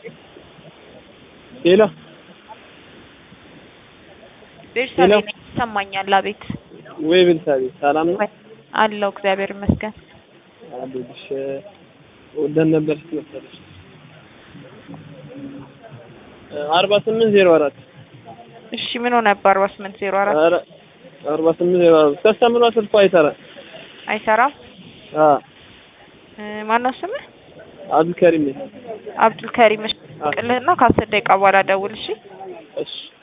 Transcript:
ሄሎ ቤርሳቤ ነኝ ይሰማኛል። አቤት ወይ ቤርሳቤ ሰላም ነው? አለው እግዚአብሔር ይመስገን። አሉልሽ ወደን ነበር ስትመሰለሽ አርባ ስምንት ዜሮ አራት እሺ ምን ሆነ? አርባ ስምንት ዜሮ አራት ኧረ አርባ ስምንት ዜሮ አራት ከስተምሯ ስልኳ አይሰራም። አይሰራም። አ ማነው ስምህ? አብዱልከሪም ነኝ። አብዱልከሪም ቅልህና ከአስር ደቂቃ በኋላ ደውል እሺ። እሺ